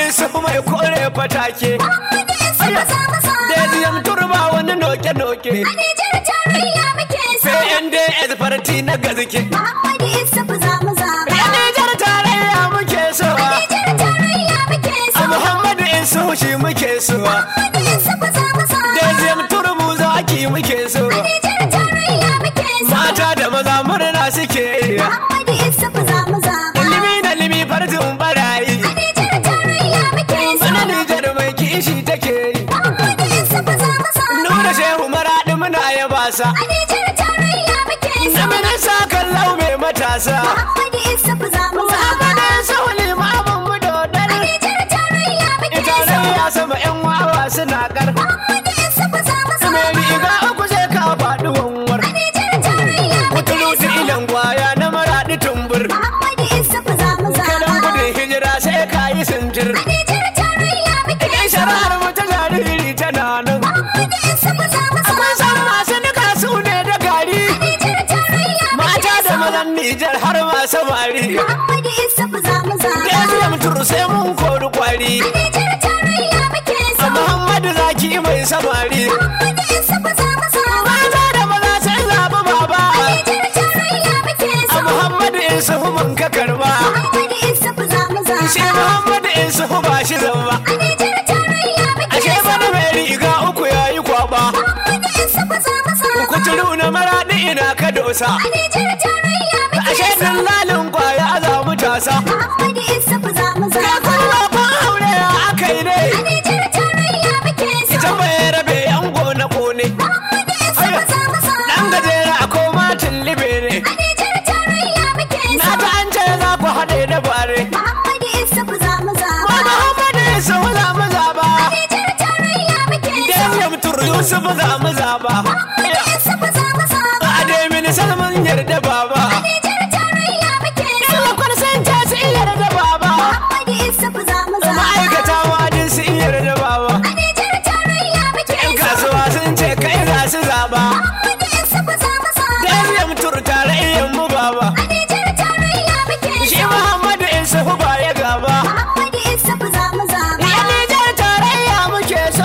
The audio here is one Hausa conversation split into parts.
Isufu mai kore fatake Muhammadu Isufu za mu sa. Deziyam turba wani noke-noke A Nijar tarayya muke so. Sai yan DS farti na gazike Muhammadu Isufu za mu zaba. Yan Nijar tarayya muke so Nijar tarayya muke so. A Muhammadu Isufu shi muke so Muhammadu Isufu za mu zaba. Deziyam turbu zaki muke so Nijar tarayya muke so. Mata da maza murna suke Muhammadu Isufu za mu zaba. Ilimi da limi farjin barayi Nijar tarayya muke so. Wani Nijar mai kishi take yi Muhammadu Isufu za mu zaba. Nuna shehu maraɗi muna yaba sa Nijar tarayya muke so. Zamanin sa kallau mai matasa Muhammadu Isufu za mu zaba. Muhammadin Sahuli Mamun mu dodar Nijar tarayya muke so. Tarayya sama yan wawa suna kar Muhammadu Isufu za mu zaba. Mai riga uku sai ka faɗi wanwar Nijar tarayya muke Mutulu da so. ilan gwaya na maraɗi tumbur Muhammadu Isufu za mu Kadan zaba. gudun hijira sai ka yi sintir Nijar tarayya muke Idan so. shari'ar mu ta jariri tana nan Muhammadu Isufu za mu Akwai zaba. san masu nika su ne da gari Nijar tarayya muke Mata da so. mazan Nijar har ma samari Muhammadu Isufu za mu zaba. Gaziya muturu sai mun kori kwari Nijar tarayya muke so. A Muhammadu zaki mai samari Muhammadu Isufu za mu zaba. Mata da maza sai zaɓi baba Nijar tarayya muke A so. Muhammadu Isufu mun ka karba Muhammadu Isufu za mu Shi zaba. Muhammadu Isufu ba shi zamba Nijar tarayya muke Ashe so. bana mai riga uku ya yi kwaba Muhammadu Isufu za mu zaba. Kuturu na maraɗi ina ka dosa Nijar tarayya muke Ashe so. lalin kwaya za mu tasa Muhammadu Isufu za mu Ga zaba. kuma ban aure ya aka yi ne Nijar tarayya muke so. Ita mai rabe yan gona kone Muhammadu Isufu za mu zaba. Dan gajera a komatin libe ne Nijar tarayya muke Na so. ta an ce za ku haɗe da bare Muhammadu Isufu za mu Ba zaba. Muhammadu Isufu za mu zaba Nijar tarayya muke so. Gaziya muturu Yusuf za mu zaba Muhammadu Isufu za mu zaba. A dai mini salman yarda baba Nijar tarayya muke so. Yan kwarsan ta su yarda baba Muhammadu Isufu za mu zaba. Ma'aikata wadin su yarda baba Nijar tarayya muke Yan so. kasuwa sun ce kai za su zaba Muhammadu Isufu za mu zaba. Gaziya muturu tare iyan mu baba Nijar tarayya muke Shi so. Muhammadu Isufu ba ya gaba Muhammadu Isufu za mu zaba. Ya Nijar tarayya muke so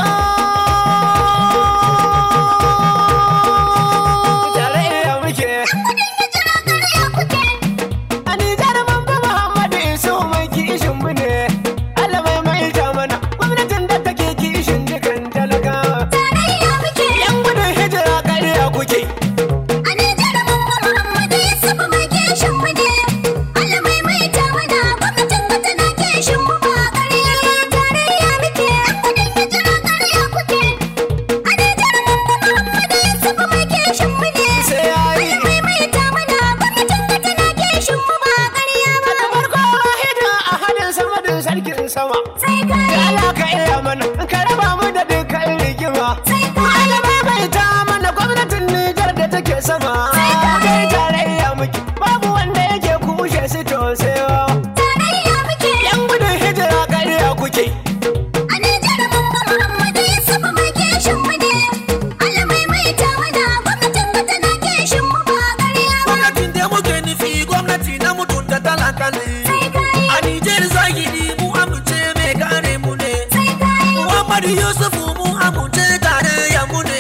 Tarayya muke Tarayya kuke. A Nijar mun bi Muhammadu Isufu mai kishin mu ne Allah mai mai ta mana gwamnatin da take kishin dukan talakawa Tarayya muke. Yan gudun hijira ƙarya kuke A Nijar mun ba Muhammadu Isufu mai kishin mu ne. Allah mai mai ta mana gwamnatin da tana kishin mu ba ƙarya. Tarayya muke. Yan gudun hijira ƙarya kuke. A Nijar mun ba Muhammadu Isufu mai kishin mu ne. sai yayi Allah mai mai ta mana gwamnatin da tana kishin mu ba ƙarya ba. Aka farko wahida a hadin samadin sarkin sama Sai Da kai. Allah ka iya mana ka raba mu da dukkan rigima Sai kai. Malamai bai ta mana gwamnatin Nijar da take sama Kai tarayya muke babu wanda yake kushe su tosewa Tarayya muke. Yan gudun hijira ƙarya kuke A Nijar mun ba Muhammadu Yusufu mai kishin mu ne. Allah mai mai ta mana gwamnatin da tana kishin mu ba ƙarya ba. Gwamnatin da muke nufi gwamnati na mutunta talaka ne. Sai kai. A Nijar zahiri mu amince mai kare mu ne. Sai kai. Muhammadu Yusufu mu amince tarayya mu ne.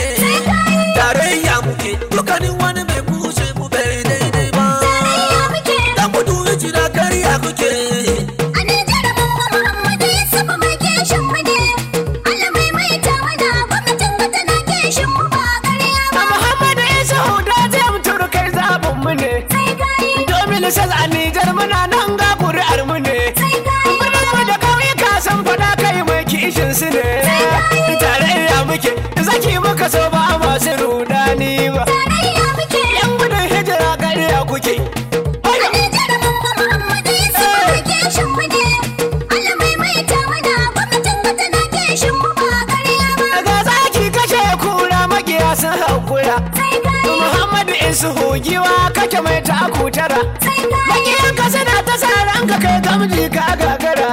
Tarayya muke dukkanin wani mai kushe mu bai daidai ba. Tarayya muke. Dan gudu hijira karya kuke. A Nijar mun ba Muhammadu Yusufu mai kishin mu ne. Allah mai mai ta mana gwamnatin da tana kishin mu ba ƙarya A ba. Muhammadu Isa Huda zai mutu kai zaɓin mu ne Sai kai. Domin sas a Nijar muna nan ga ƙuri'ar mu ne Sai kai. Birnin mu da ƙauyuka san faɗa kai mai kishin su ne Tarayya muke zaki muka so ba masu rudani ba Tarayya muke. Yan gudun hijira ƙarya kuke A Nijar mun ba Muhammadu Yusufu mai kishin mu ne. Allah mai mai ta mana gwamnatin da tana kishin mu ba ƙarya ba. Daga zaki kashe kura magiya sun haƙura Sai kai. Muhammadu Isuhu giwa kake mai taku tara Sai kai. Makiyan ka suna ta saran ka kai gamji ka gagara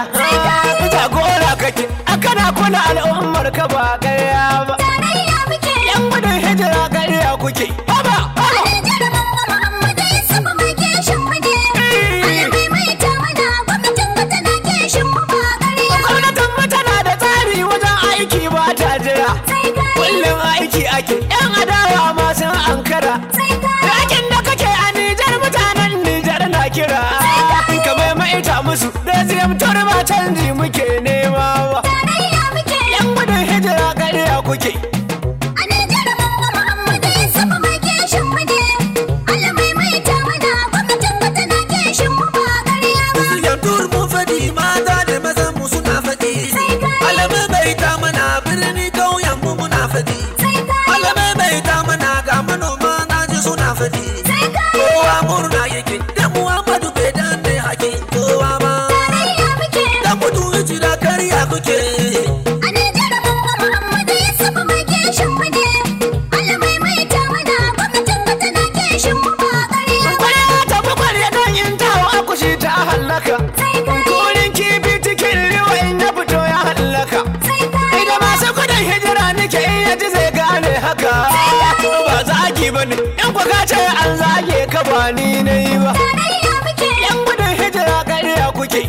Jagora kake a kana kula al'ummar ka ba ƙarya ba Tarayya muke. Yan gudun hijira ƙarya kuke Haba haba Nijar mun ba Muhammadu Yusufu mai kishin mu ne. Allah mai mai ta mana gwamnatin da tana kishin mu ba ƙarya ba. Gwamnatin kira ka maimaita musu da ziyamtar ba canji muke nema ba tarayya muke yan gudun hijira ƙarya kuke a Nijar mun ga Muhammadu Yusufu mai kishin mu ne Allah mai mai ta mana gwamnatin mu tana kishin mu ba ƙarya ba Yantur mun faɗi mata da mazan mu suna faɗi. Alamai bai ta mana birni ƙauyen mu muna faɗi. sai kai Alamai bai ta mana ga manoma na ji suna faɗi. sai kai Kowa murna yake da Muhammadu bai danne hakin kowa ba. tarayya muke Da mutu hijira karya kuke. a Nijar mun ga Muhammadu Yusufu mai kishin mu ne Allah mai mai ta mana gwamnatin mu tana kishin mu ba ƙarya ba kwarya ta bukwar ya kan yin tawo akushi ta hallaka sai kai kurin kifi cikin riwa in ya fito ya hallaka sai kai Idan masu kudin hijira nake in yaji zai gane haka ba zagi ba ne in kuka ce an zage ka ba ni na yi ba tarayya muke yan gudun hijira ƙarya kuke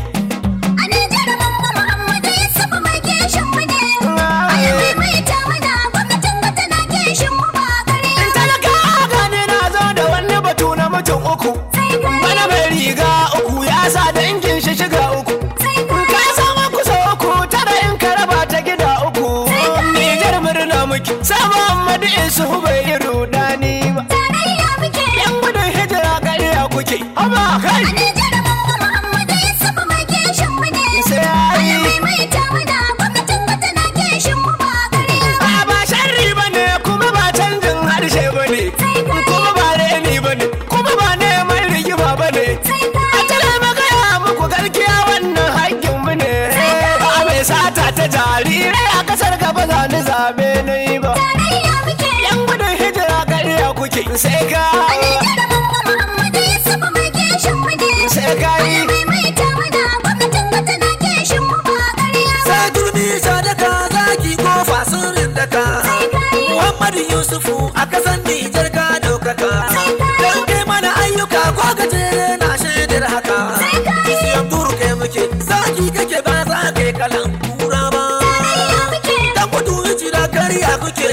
a Nijar mun ga Muhammadu Yusufu mai kishin mu ne Allah mai mai ta mana gwamnatin mu tana kishin mu ba ƙarya ba talaka gane na zo da wani batu na mutum uku sai kai bana mai riga uku ya sa dangin shi shiga uku sai in kai ka samu kusa uku tara in ka raba ta gida uku Nijar murna muke sa Muhammadu Isu bai yi rudani ba tarayya muke yan gudun hijira ƙarya kuke haba kai a Nijar mun ga Muhammadu Yusufu mai kishin mu ne sai Allah ai mai mai ta mana gwamnatin mu tana kishin mu ba ƙarya ba A ba sharri ba ne kuma ba canjin harshe ba ne kuma ba reni ba ne kuma ba neman rigima ba ne sai kai a tare magaya muku garkiya wannan haƙƙin mu ne a mai sata ta jarirai a kasar gaba za ni zabe na yi ba tarayya muke yan gudun hijira ƙarya kuke sai ka a Nijar mun ga Muhammadu Yusufu mai kishin mu ne sai ka yi Allah mai mai ta mana gwamnatin mu tana kishin mu ba ƙarya ba Sai turmi sadaka zaki kofa sirrin daka. Muhammadu Yusufu a kasan Nijar ka ɗaukaka. Don kai mana ayyuka ko gajere na shaidar haka. Kisiyan turu kai muke zaki kake ba za kai kalan kura ba. muke Dan gudu hijira karya kuke.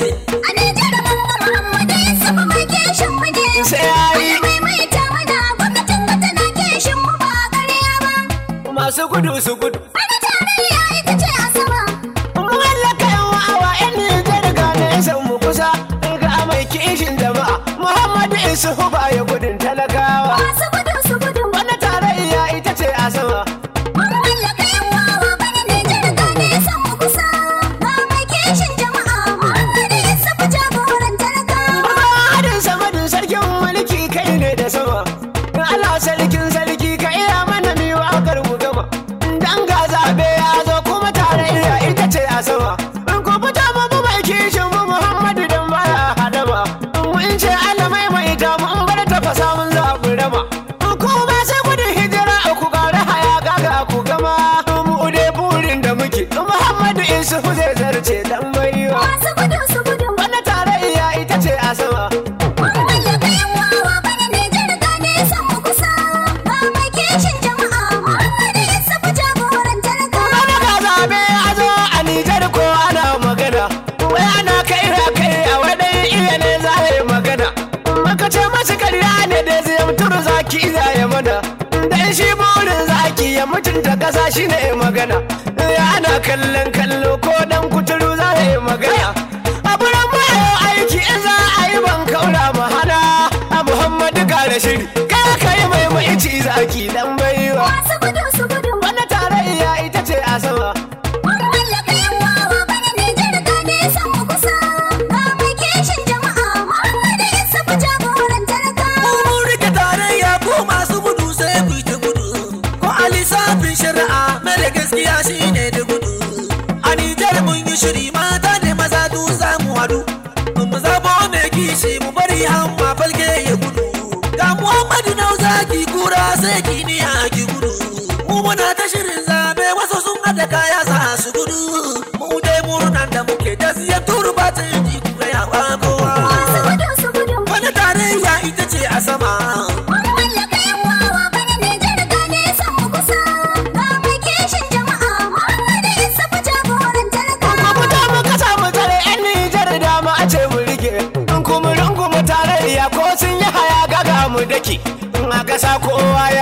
a Nijar mun ga Muhammadu Yusufu mai kishin mu ne sai ai Allah mai mai ta mana gwamnatin mu tana kishin mu ba ƙarya ba masu gudu su gudu Wani tarayya ita ce a sama Mallaka yan wa'awa yan Nijar ga nesan mu kusa ga mai kishin jama'a Muhammadu Isuhu ba ya gudun talakawa masu gudu su gudu Wani tarayya ita ce a sama mun mallaka yan wawa bana Nijar ga nesan mu kusa ba mai kishin jama'a Muhammadu Yusufu jagoran talakawa Muhammadin samadin sarkin mulki kai ne da sama Allah sarkin sarki ka iya mana mi waƙar mu gama Dan ga zabe ya zo kuma tarayya ita ce a sama In ku fita mu mu mai kishin mu Muhammadu dan baya hadama Mun ce Allah mai mai ta mu in bar ta fasa mun zaɓi rama Kuma sai gudun hijira ku ƙara haya gaga ku gama Mu dai burin da muke Muhammadu Isufu zai zarce dan baiwa masu gudu su gudu Wani tarayya ita ce a sama mun mallaka yan wawa bana Nijar ga nesan mu kusa ba mai kishin jama'a Muhammadu Yusufu jagoran talakawa Wani ga zabe a zo a Nijar ko ana magana Wai ana kai na kai a wani iya ne za a yi magana Maka ce masu karya ne da zai turu zaki za ya mana Dan shi burin zaki ya mutunta kasa shi ne magana Ana kallon kallo ko dan kuturu za a yi magana A buran mayo aiki in za a yi ban kaura mahana A Muhammadu kare shiri Kai kai mai mai ci zaki dan baiwa masu gudu su gudu Wani tarayya ita ce a sama Mun mallaka yan wawa bana Nijar ga nesan mu kusa ba mai kishin jama'a Muhammadu Yusufu jagoran talakawa Mun rike tarayya ko masu gudu sai ku ta gudu. Ko a lissafin shari'a mere gaskiya shine da gudu. A Nijar mun yi shiri mata da maza du za mu hadu. Mu zabo mai kishi mu bari hamma falke ya gudu. Ga Muhammadu nau zaki kura sai kiniya ki gudu. Mu muna ta shirin zabe wasu sun hada kaya za su gudu. Mu dai murnan da muke da siyan turba ta yi kuma ya ba masu kowa. gudu su gudu Wani tarayya ita ce a sama. Mun mallaka yan wawa bana Nijar ga nesan mu kusa ba mai kishin jama'a Muhammadu Yusufu jagoran talakawa Kuma fita mu kasa mu tare yan Nijar da mu a ce mu rike In kuma rungu mu tarayya ko sun yi haya gaga mu daki In a kasa kowa ya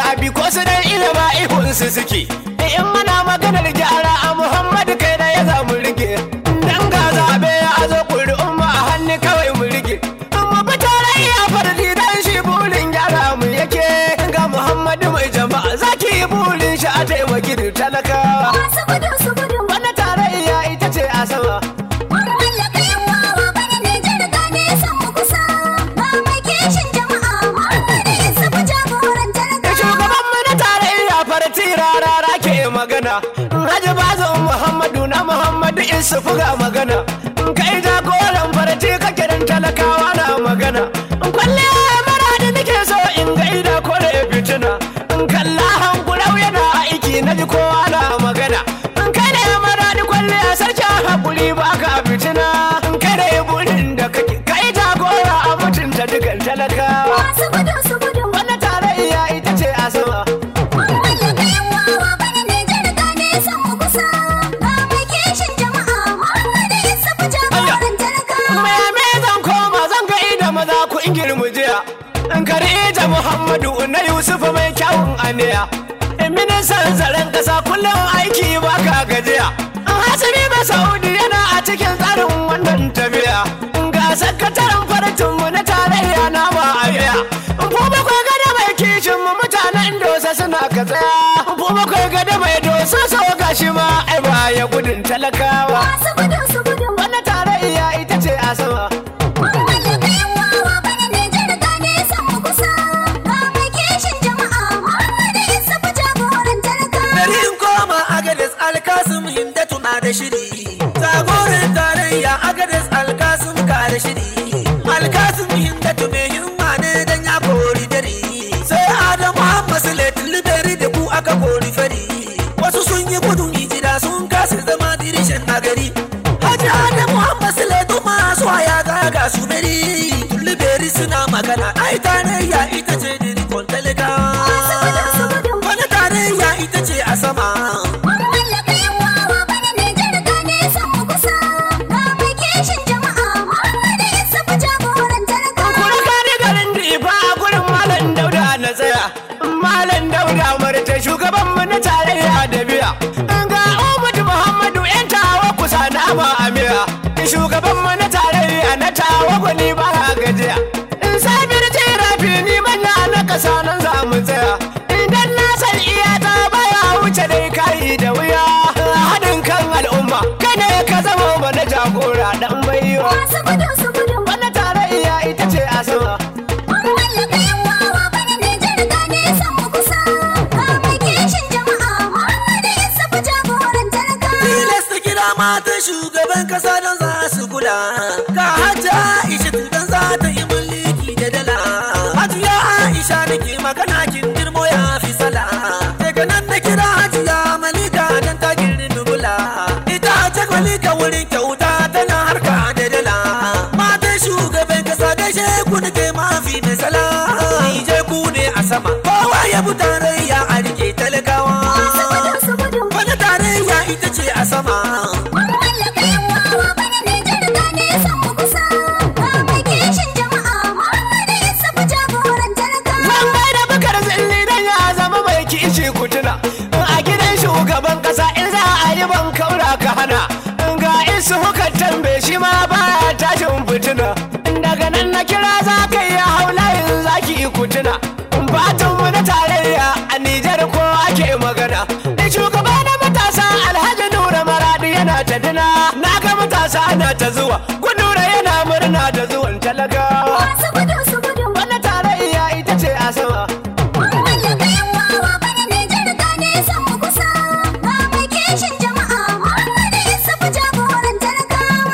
iya ma ihunsu suke in mana maganar gyara a muhammadu kai da ya zamu rike dan ga zaɓe ya zo ƙuri'un mu a hannu kawai mu rike mu bi tarayya fardi dan shi burin gyara mu yake ga muhammadu mai jama'a zaki burin shi a taimaki da talakawa Masu gudu su gudu. wannan tarayya ita ce a sama Mun mallaka yan wawa bana ne jirga ne san mu kusa. Ba mai kishin jama'a Muhammadu Isufu jagoran da talakawa. shugaban mu na tarayya farti rarara ke magana Haji Bazum Muhammadu na Muhammadu Isufu ga magana kai jagoran farti kake dan talakawa na magana kwalle mara da nake so in gaida kore fitina kalla hankulau yana aiki na ji kowa na magana kai ne mara da kwalle a sarki hakuri baka fitina kai ne burin da kake kai jagora a mutunta dukan talakawa Masu gudu su gudu. wannan tarayya ita ce a sama Mun mallaka yan wawa bana ne jirga ne san mu kusa. Ba mai kishin jama'a Muhammadu Isufu jagoran talakawa. me me zan koma zan ga ida maza ku in girmu jiya in karija muhammadu na yusufu mai kyawun aniya in ministan tsaron kasa kullum aiki baka gajiya in hasibi masaudi yana a cikin tsarin wannan tafiya in ga sakataren farcin mu na tarayya na ba a biya in ko bakwai gada mai kishin mu mutanen dosa suna ka tsaya in ko bakwai gada mai dosa so gashi ma ai ba ya gudun talakawa Masu gudu su gudu. wannan tarayya ita ce a sama Mun mallaka yan wawa bana ne jirga ne san mu kusa. Ba mai kishin jama'a Muhammadu Isufu jagoran talakawa. Garin koma Agades Alkasim Hindatu na da shiri. Jagoran tarayya Agades Alkasim ka da shiri. Alkasim Hindatu mai himma ne dan ya kori dare. Sai Adam Muhammad Sule Tilibiri da ku aka kori fari. Wasu sun yi gudun hijira sun kasa zama dirishin nagari. Haji Adam Muhammad Sule duma su haya gaga su bari. Tilibiri suna magana ai tarayya ita ce dirikon Masu gudu su talaka. gudu. Wani tarayya ita ce a sama. Mun mallaka yan wawa bana ne jirga ne san mu kusa. Ba mai kishin jama'a Muhammadu Isufu jagoran talakawa. Kurka ni garin difa a gurin Malam Dauda na tsaya. Malam Dauda marta shugaban mu na tarayya da biya. Ga Umar Muhammadu yan tawa kusa na ba amiya. Shugaban mu na tarayya na tawa gwani ba gajiya. In sabir ce rafi ni manya na kasa nan za mu tsaya. Idan na san iya ta baya wuce dai kai da wuya. Haɗin kan al'umma kai ne ka zama mana jagora dan baiwa. Masu gudu su gudu. Wannan tarayya ita ce a sama. Mun mallaka yan wawa bana ne jirga ne san mu kusa. Ba mai kishin jama'a Muhammadu Isufu jagoran talakawa. Tilasta kira matan shugaban kasa don za su kula. Ka hajja Aisha don za ta yi mulki da dala. Hajiya Aisha da ke magana kin girmo ya fi sala. Daga nan na kira Hajiya Malika don ta girni dubula. Ita ta Malika wurin kyauta tana harka da dala. Matan shugaban kasa gaishe ku da ke mafi da sala. Nije ku ne a sama. Kowa ya bi tarayya a rike talakawa. Masu gudu su gudu. Wani tarayya ita ce a sama. Mun mallaka yan wawa bana ne jirga ne san mu kusa. Ba mai kishin jama'a Muhammadu Isufu jagoran talakawa. Zan bai da bakar zilli dan ya zama mai kishi kutuna. A gidan shugaban kasa in za a yi ban kaura ka hana. Ga isu hukar tambe shi ma baya tashin fituna. Daga nan na kira za ka yi haulayin zaki kutuna. Fatan mu na tarayya a Nijar ko ake magana. Da shugaba na matasa Alhaji Nura Maradi yana ta dina. Na ga matasa na ta zuwa. Gudura yana murna da zuwan talakawa. Masu gudu su gudu. Wannan tarayya ita ce a sama. Mun mallaka yan wawa bana ne jirga ne san mu kusa. Ba mai kishin jama'a Muhammadu Isufu jagoran talakawa.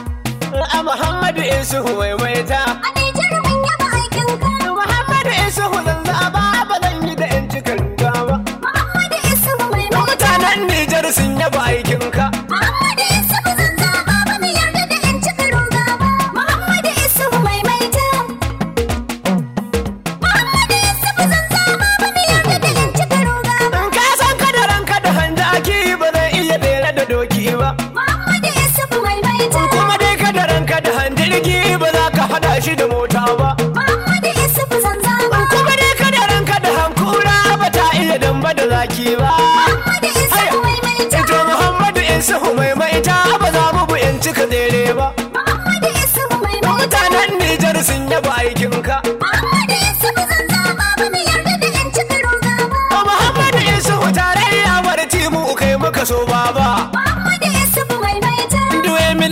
a Muhammadu Isuhu maimaita. A Nijar mun yaba aikinka. Muhammadu Isuhu zan zaba ba zan yi da yan cikin gaba. Muhammadu Isufu mai maita. Mutanen Nijar sun yaba aikinka. Muhammadu Isufu zan zaba ba mu yarda da yan cika roga ba. Muhammadu Isufu mai maita. Muhammadu Isufu zan zaba ba mu yarda da yan cika roga ba. In ka san kada ranka da hanjaki ba zai iya tsere da doki ba. Muhammadu Isufu mai maita. Kuma dai kada ranka da hanjirgi ba za ka hada shi da mota ba. Muhammadu Isufu zan zaba. Kuma dai kada ranka da hankura ba ta iya damba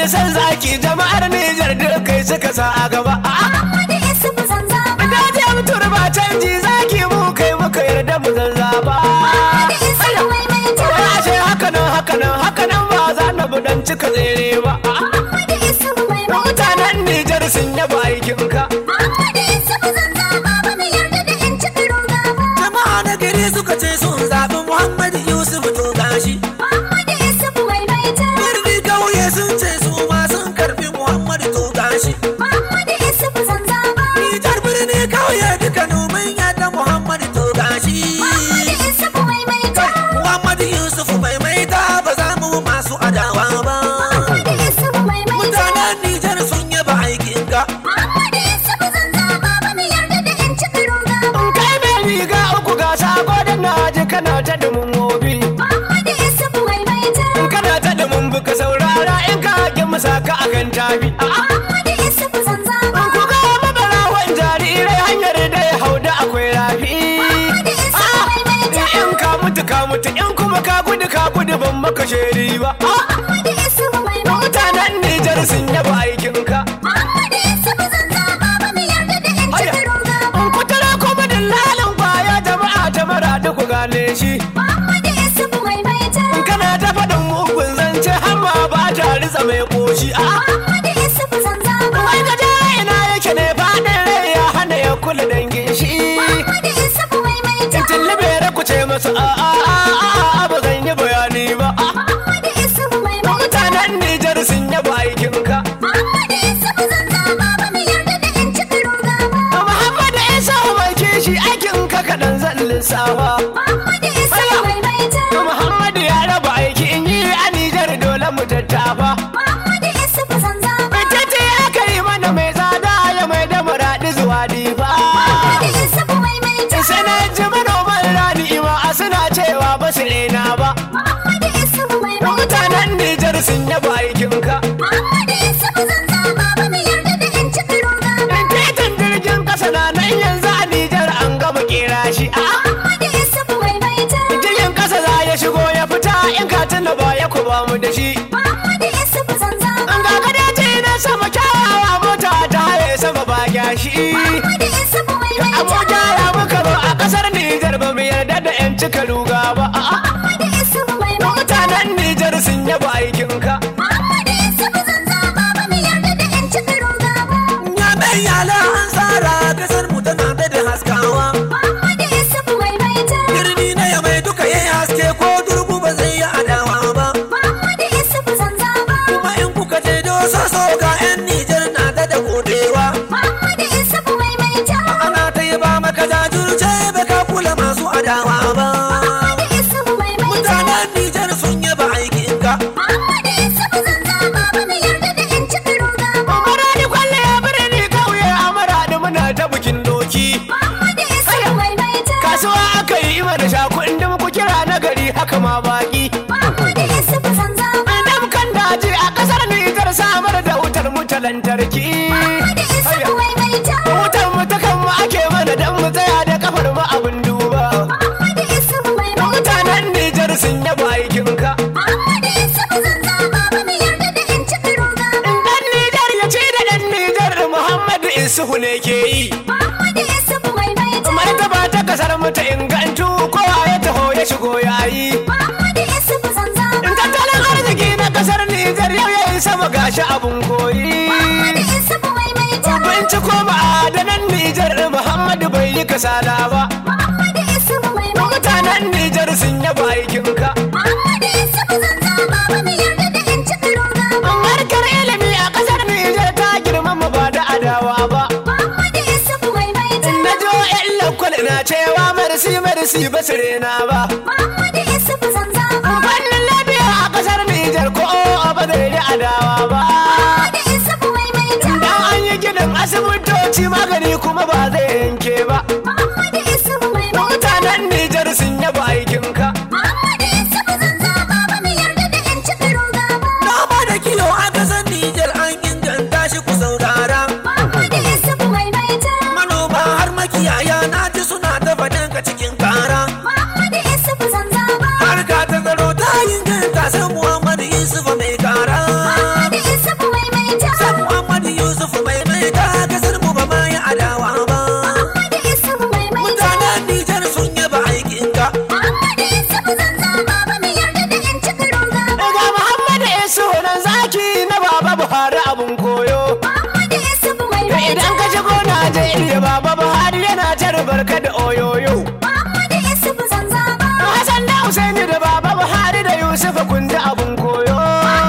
san zaki jama'ar Nijar duk kai suka sa a gaba Muhammadu Isufu zanzaba. Daji mutur ba canji zaki mu kai muka yarda mu zazzaba Muhammadu Isufu maimaita. Ashe haka nan haka nan haka nan ba za na budan cika tsere ba Muhammadu Isufu maimaita. Mutanen Nijar sun yaba aikinka Muhammadu Isufu zanzaba ba mu yarda da ƴan cikin ruga ba. jama'a na gari suka ce sun zaɓi muhammadu yusuf to gashi Muhammadu Isufu maimaita. birni kauye sun ce su ma sun karfi muhammadu to gashi Muhammadu Isufu zanzaba. nijar birni kauye duka nomin yadda muhammadu to gashi Muhammadu Isufu maimaita. muhammadu yusuf bai maida ba za mu masu adawa ba Muhammadu Isufu maimaita. mutanen nijar sun yaba aikinka Muhammadu Isufu zanzaba ba mu yarda da ƴan cikin ruga ba. Kai mai riga uku ga sako da na ji kana ta dumin mobi Muhammadu Isufu maimaita. In kana ta dumin buka saurara in ka haƙi musaka akan tafi Muhammadu Isufu zanzaba. Ku ga mabarawan jarirai hanyar da ya hau da akwai rafi Muhammadu Isufu maimaita. In ka mutu ka mutu in kuma ka gudu ka gudu ban maka sheri ba Muhammadu Isufu maimaita. Mutanen Nijar sun yaba aikinka Muhammadu Isufu zanzaba ba mu yarda da ƴan cikin ruga ba. In kutara kuma dillalin kwaya jama'a ta mara ku gane shi Muhammadu Isufu maimaita. In kana ta faɗin mugun zance hamma ba ta ritsa mai ƙoshi a Muhammadu Isufu zanzaba. Wai ka je ina yake ne faɗin rai ya hana ya kula dangin shi Muhammadu Isufu maimaita. Tillibe da ku ce masa a a a a ba zan yi bayani ba a. Muhammadu Isufu maimaita. Mutanen Nijar sun yaba aikinka Muhammadu Isufu zanzaba ba mu yarda da ƴan cikin ruga ba. Muhammadu Isa mai kishi aikinka kaɗan zan lissafa Muhammadu Isufu maimaita. Muhammadu ya raba aiki in yi a Nijar dole mu tattafa Muhammadu Isufu zanzaba. Titi aka yi mana mai tsada ya mai da muraɗi zuwa difa Muhammadu Isufu maimaita. Sai na ji manoman rani ma a suna cewa ba su rena ba Muhammadu Isufu maimaita. Mutanen Nijar sun yaba aikinka Muhammadu Isufu zanzaba ba mu yarda da ƴan cikin ruga ba. Titin jirgin kasa na nan yanzu a Nijar an gama kera shi a Muhammadu Isufu maimaita. jirgin kasa za ya shigo ya fita in ka tuna ba ya ku ba mu da shi Muhammadu Isufu zanzaba. an ga gadaje na sama kyawawa mota ta haye sama ba gashi Muhammadu Isufu maimaita. Abuja ya muka zo a kasar Nijar ba mu yarda da yan cika ruga ba a'a. Muhammadu Isufu maimaita. mutanen Nijar sun yaba aikinka Muhammadu Isufu zanzaba ba mu yarda da ƴan cikin ruga ba. ya mai yala an tsara kasar mu tana da da haskawa Muhammadu Isufu maimaita. birni na ya mai duka yayi haske ko durgu ba zai yi adawa ba Muhammadu Isufu zanzaba. kuma in kuka je doso so ga yan nijar na da da godewa Muhammadu Isufu maimaita. ana ta yi ba maka jajirce ba ka kula masu adawa ba Muhammadu Isufu maimaita. mutanen nijar sun yaba aikinka Muhammadu Isufu zanzaba ba mu yarda da ƴan cikin ruga ba. Maradi kwalle ya birni kauye a maradi muna ta bikin doki Muhammadu Isufu maimaita. kasuwa aka yi mana shaku inda muku kira na gari haka ma baki Muhammadu Isufu zanzaba. Adam kan daji a kasar Nijar samar da wutar mu ta lantarki Muhammadu Isufu maimaita. wutar mu ta kan mu ake mana dan mu tsaya da kafar mu abin duba Muhammadu Isufu maimaita. mutanen Nijar sun yaba aikinka Muhammadu Isufu zanzaba ba mu yarda da ƴan cikin ruga ba. Dan Nijar ya ce da dan Nijar Muhammadu Isuhu ne ke yi Muhammadu Isufu maimaita. martaba ta kasar mu ta ingantu kowa ya taho ya shigo yayi Muhammadu Isufu zanzaba. tattalin arziki na kasar Nijar yau ya yi sama gashi abun koyi Muhammadu Isufu maimaita. binciko ma'adanan Nijar Muhammadu bai yi kasala ba Muhammadu Isufu maimaita. mutanen Nijar sun yaba aikinka Muhammadu Isufu zanzaba ba mu yarda da ƴan cikin ruga ba. harkar ilimi a kasar Nijar ta girmama ba da adawa ba Muhammadu Isufu maimaita. na jo yan lakwal na cewa marisi marisi ba su rena ba Muhammadu Isufu zanzaba. fannin lafiya a kasar Nijar ko ba zai yi adawa ba Muhammadu Isufu maimaita. dan an yi ginin asibitoci magani kuma ba zai yanke ba Muhammadu Isufu maimaita. mutanen Nijar sun yaba aikinka Muhammadu Isufu zanzaba ba mu yarda da ƴan cikin ruga ba. noma da kiwo a kasar nijar an inganta shi ku saurara Muhammadu Isufu maimaita. manoma har makiyaya na ji suna ta faɗin ka cikin kara Muhammadu Isufu zanzaba. harka ta tsaro ta inganta sai muhammadu yusufa mai kara Muhammadu Isufu barka da oyoyo Muhammadu Isufu zanzaba. Hassan da Usaini da Baba Buhari da Yusuf kun ji abun koyo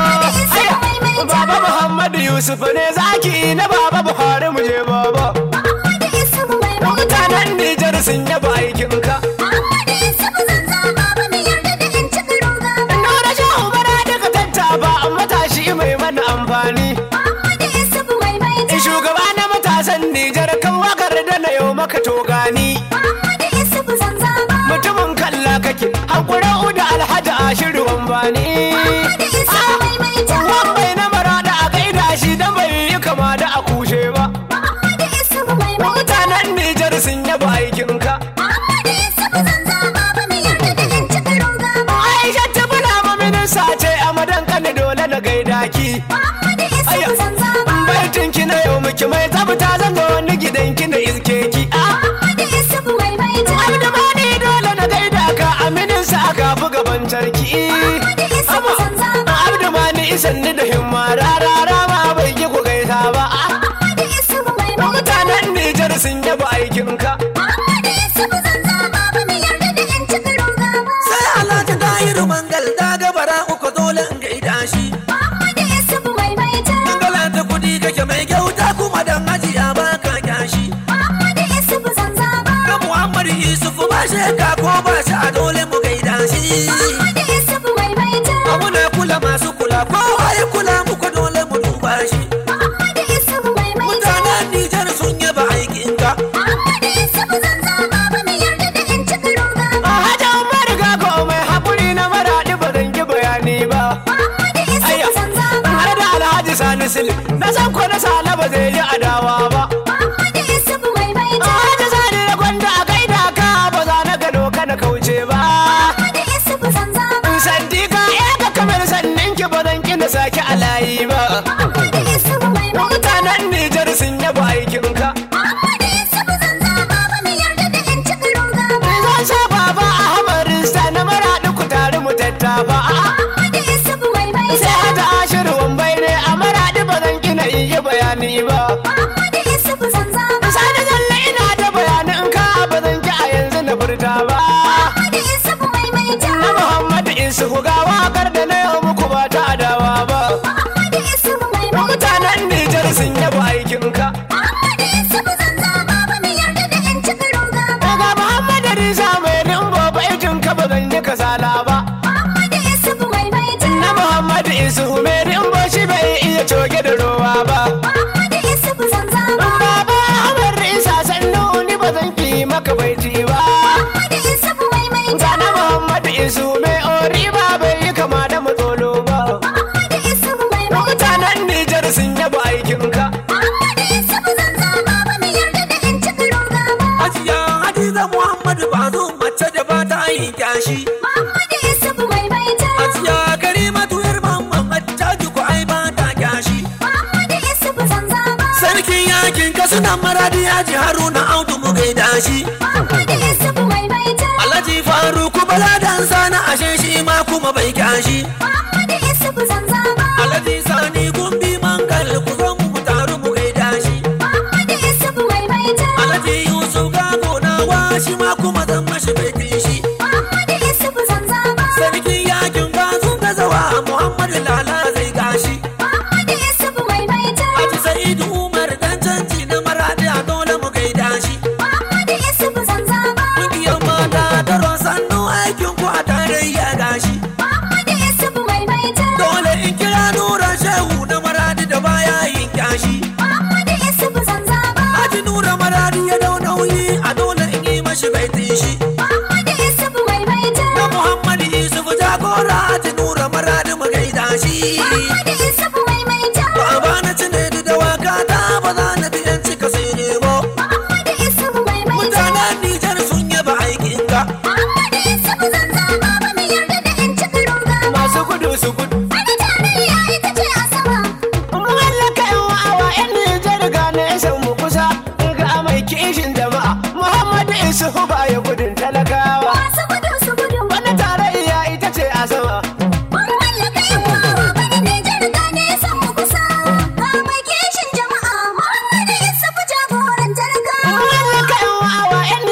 Aya, Baba Muhammadu Yusuf ne zaki na Baba Buhari mu je baba Muhammadu Isufu mai mai. Mutanen Nijar sun yaba aikinka Muhammadu Isufu zanzaba ba mu yarda da in ci karo gaba. Nura Shehu bara daga tattaba matashi mai mana amfani Muhammadu Isufu mai mai. Shugaba na matasan Nijar kan wakar da na yau maka togani Muhammadu Isufu zanzaba. Mutumin kalla kake hakuran uda alhaji ashiru wambani Muhammadu Isufu mai mai. Wambai na marada a gaida shi da bai yi kama da a kushe ba Muhammadu Isufu mai mai. Mutanen Nijar sun yaba aikinka Muhammadu Isufu zanzaba ba mu yarda da in ci karo gaba. Aisha ta bula ma minista ce a madan kani dole na gaida ki Muhammadu Aya, Isufu zanzaba. baitin ki na yau miki mai tsabta zan zo wani gidan ki na iske ki Ah, Muhammadu Isufu mai mai. Abdu Mani dole na gaida ka aminin sa aka fi gaban sarki Muhammadu Isufu zanzaba. Abdu Mani isan ni da himma rarara ma bai ki ku gaisa ba Ah, Muhammadu Isufu mai mai. Mutanen Nijar sun yaba aikinka Muhammadu Isufu zanzaba ba mu yarda da in ci karo gaba. sai alhaji dahiru mangal da gabara uku dole in gaida shi Muhammadu Isufu mai mai. mangala ta kudi kake mai kyauta kuma dan hajiya ba ka kyashi Muhammadu Isufu zanzaba. ga muhammadu yusufu ba sheka ko ba shi a dole mu gaida shi Muhammadu Isufu mai mai. abu na kula masu kula ko ai kula muku dole mu duba shi Muhammadu Isufu mai mai. mutanen nijar sun yaba aikinka Muhammadu Isufu zanzaba ba mu yarda da in ci karo gaba. Hajji Umar Gago mai haƙuri na maraɗi ba zan ki bayani ba. Muhammadu Ayya, Isufu zanzaba. har da Alhaji Sani Sili, na san ko na sala ba zai yi adawa ba. Muhammadu Isufu mai mai. Hajji Sani da gwanda a gaida ka ba za na gano ka na kauce ba. Muhammadu Isufu zanzaba. Sandika ya ga kamar sannan ki ba zan ki na sake a layi ba. Muhammadu Isufu mai mai. Mutanen Nijar sun yaba aikinka. Muhammadu Isufu zanzaba ba mu yarda da in ci karo gaba. Zan sa baba a hamarin sa na maraɗi ku tare mu tattafa. Muhammadu Isufu mai mai. Sai hata ashirin wambai ne a maraɗi ba zan ki na iya bayani ba. Muhammadu Isufu zanzaba. Sani zalla ina da bayanin ka ba zan ki a yanzu na furta ba. Muhammadu Isufu mai mai. Na Muhammadu Isuhu ga wakar da na yau muku ba ta adawa ba. Muhammadu Isufu mai mai. Mutanen Nijar sun yaba aikinka. Muhammadu Isufu zanzaba ba mu yarda da in ci karo gaba. Daga Muhammadu Risa mai limbo ba aikinka ba zan yi kasala ba. Muhammadu Isufu mai mai. Na Muhammadu Isuhu mai limbo shi bai iya coge da rowa ba. Muhammadu Isufu zanzaba. Baba Ahmad Risa sannu ni ba zan ki maka baiti ba. Muhammadu Isufu mai mai. Gana Muhammadu Isuhu mai ori ba bai yi kama da matsolo ba. Muhammadu Isufu mai mai. Mutanen Nijar sun yaba aikinka. Muhammadu Isufu zanzaba ba mu yarda da in ci karo gaba. hajiya hadiza muhammadu ba zo mace da ba ta yin kyashi Muhammadu Isufu mai mai. hajiya karimatu yar mamman hajjaji ku ai ba ta kyashi Muhammadu Isufu zanzaba. sarkin yakin ka suna maradi yaji haruna audu mu gaida shi Muhammadu Isufu mai mai. alhaji faruku bala dan sana ashe shi ma kuma bai kyashi Muhammadu Isufu zanzaba. alhaji sani gumbi mangal ku zo mu taru mu gaida shi Muhammadu Isufu mai mai. alhaji yusuf gago na washi ma kuma zan mashi bai shi Muhammadu Isufu zanzaba. sarkin yakin bazun gazawa muhammadu lala zai gashi Muhammadu Isufu mai mai. Haji Sa'idu Umar dan canji na maradi a dole mu gaida shi. Muhammadu Isufu zanzaba. Kungiyar mata da ruwan sannu aikin ku a tarayya gashi. Muhammadu Isufu mai mai. Dole in kira Nura Shehu na maradi da baya yin kyashi. Muhammadu Isufu zanzaba. Haji Nura maradi ya dau nauyi a dole in yi mashi baitin shi. Muhammadu Isufu mai mai. Na Muhammadu Yusuf jagora Haji Nura maradi mu gaida shi. Muhammadu Isufu mai mai. To a bana cine da waka ta ba za na bi yan cika sai ne ba. Muhammadu Isufu mai mai. Mutanen Nijar sun yaba aikin ka. Muhammadu Isufu zanzaba ba mu yarda da in ci karo gaba. Masu gudu su gudu. Wani tarayya ita ce a sama. Mallaka yan wa'awa yan Nijar ga nesa mu kusa. Ga mai kishin jama'a. Muhammadu Isuhu ba ya gudun talakawa. Masu gudu su gudu. Wani tarayya ita ce a sama. Mun mallaka yan wawa bana Nijar ga nesa mu kusa. Ga mai kishin jama'a Muhammadu Isufu jagoran talakawa. Mallaka yan wa'awa yan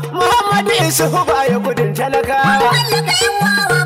Muhammadu Isuhu ba ya gudun talakawa Mallaka yan wawa